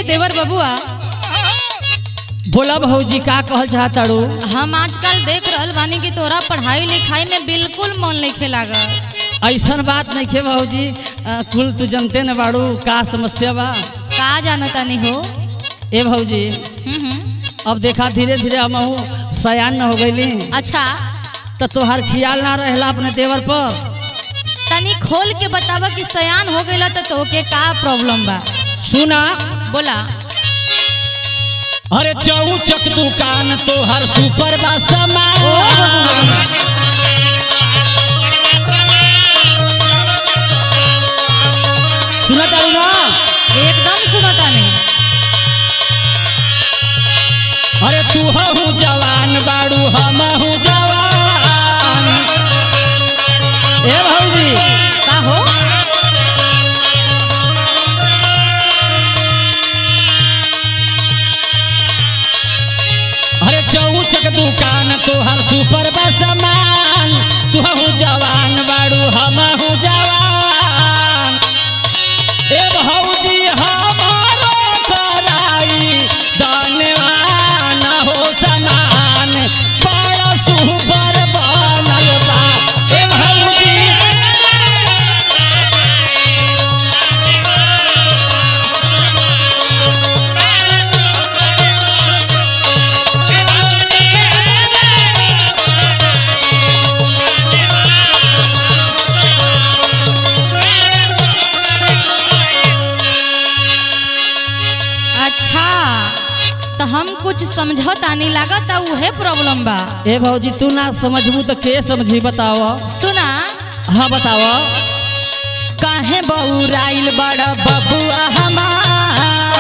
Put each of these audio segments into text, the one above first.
देवर बबुआ बोला भौजी का कहल चाहताड़ू हम आजकल देख रहल बानी कि तोरा पढ़ाई लिखाई में बिल्कुल मन नहीं लागल ऐसन बात नहीं खे भौजी अ, कुल तू जनते न बाड़ू का समस्या बा का जानता नहीं हो ए भौजी हम्म, हम्म। अब देखा धीरे धीरे हम सयान न हो गईली अच्छा तो तोहार ख्याल ना रहेला अपने देवर पर तनी खोल के बतावा कि सयान हो गईला तो तोके का प्रॉब्लम बा सुना बोला अरे चौचक दुकान तोहर सुपर बा ओ सामान बबुआ सुना तारू ना एकदम सुनता नहीं अरे तू हूँ जवान बाड़ू हम हूँ जवान ए भौजी का हो अरे चौचक दुकान तोहर सुपर बा सामान तू हूँ जवान बाड़ू हम हूँ जवान ए भौजी हमारो कराई दानवान हो समान बड़ा सुपर बनल बा ए भौजी अच्छा तो हम कुछ समझौता नहीं लागत उहे प्रॉब्लम बा ए भौजी तू ना समझबू तो के समझी बताव सुना हाँ बताव काहे बउराइल बड़ा बबुआ हमार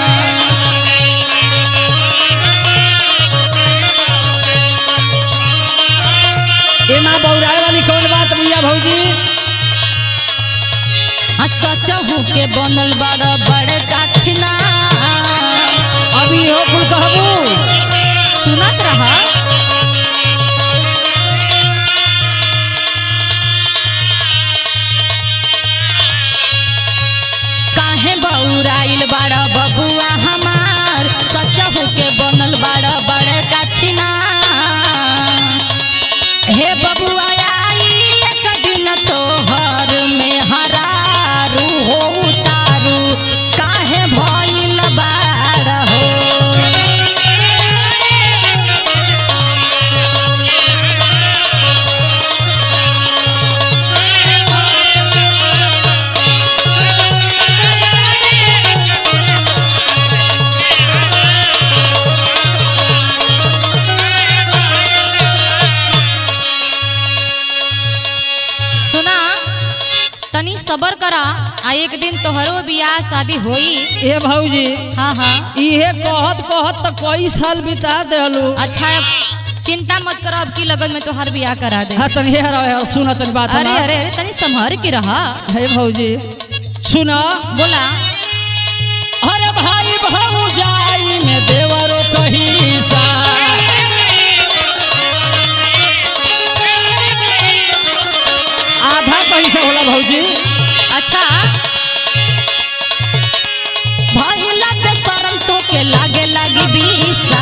ए माँ बौराए वाली कौन बात भैया भौजी आ सचहू के बनल बड़ा बड़े काछना अभी हो कुल कहबू सुनत रहा काहे बउराइल बड़ा बबुआ हमार सचहू के बनल बड़ा बड़े काछना हे बबुआ आई एक दिन तोहर में हरारू हो उतारू काहे भइल बाड़ हो सुना तनी सबर करा आ एक दिन तोहरो बियाह शादी होई ए भौजी हाँ हाँ इहे कहत कहत तो कई साल बिता देलू अच्छा चिंता मत करो अब की लगन में तोहर बियाह करा दे हाँ तनी हेर हेर सुन तनी बात अरे हमार। अरे अरे तनी संभर के रहा हे भौजी सुना बोला अरे भाई भौजाई में देवरो कही सा आधा पैसा होला भौजी अच्छा भइला पे शरम तो के लागे लागी बीसा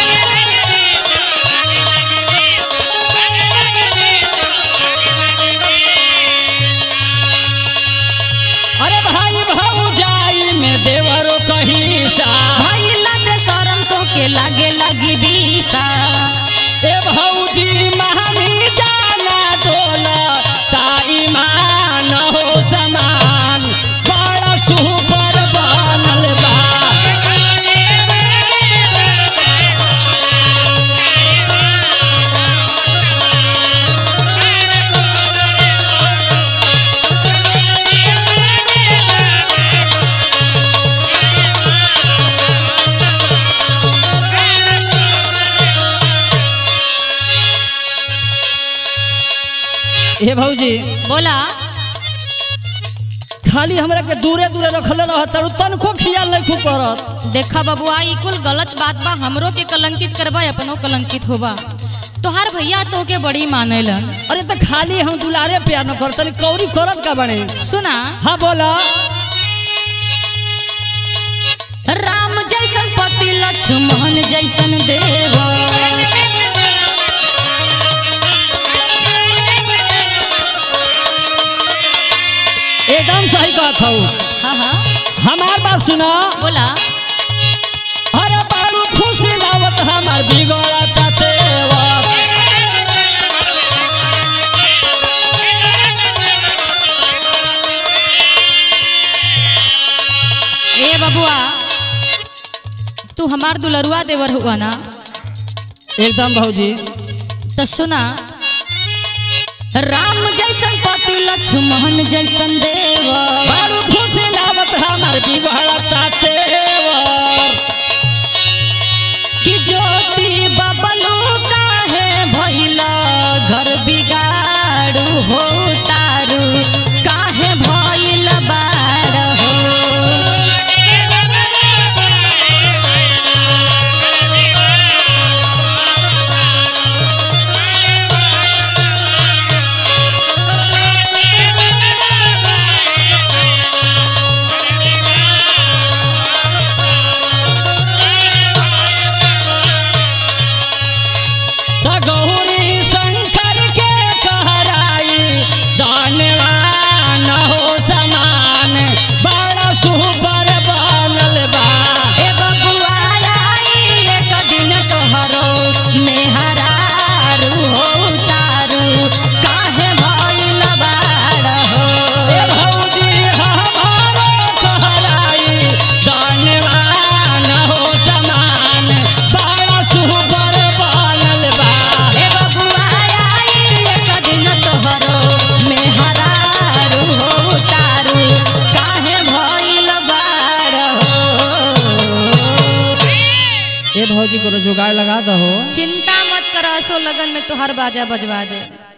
अरे भाई भौजाई में देवरो कही सा भइला पे शरम तो के लागे लागी बीसा ए भौजी महानी जाना डोला ताई मान हो समान बड़ा सुपर बनल बा हे भौजी बोला खाली हमरा के दूरे दूरे रखले रहत तारू तनको खियाल नहीं खूब करत देखा बबुआ ई कुल गलत बात बा हमरो के कलंकित करबा अपनो कलंकित होबा तोहार भैया तो के बड़ी मानेलन अरे तो खाली हम दुलारे प्यार न करत तनी कौरी करत का बने सुना हाँ बोला राम जैसन पति लक्ष्मण जैसन देव एकदम सही बात हूँ हाँ हाँ हमार बात सुना बोला अरे बारू खुशी लावत हमार बिगड़ता तेवा ए बबुआ तू हमार दुलरुआ देवर हुआ ना एकदम भौजी तो सुना राम जैसन पति लक्ष्मण जैसन देव बारू खुशी लावत हमार बिगड़ता तेवा कि ज्योति बबलू काहे भइला घर बिगाड़ू हो तारू काहे भइल बाड़ हो त गौरी शंकर के कहराई दानवान हो समान बड़ा सुपर बनल बा ए बबुआ आई एक दिन तोहरो मेहरारू हो तारू काहे भइल बाड़ हो ए भौजी हमारो कहराई दानवान हो समान बड़ा सुपर बनल बा ए बबुआ आई एक दिन तोहरो मेहरारू हो तारू काहे भइल बाड़ हो ए भौजी को जुगाड़ लगा दहो चिंता मत कर असो लगन में तोहर बाजा बजवा दे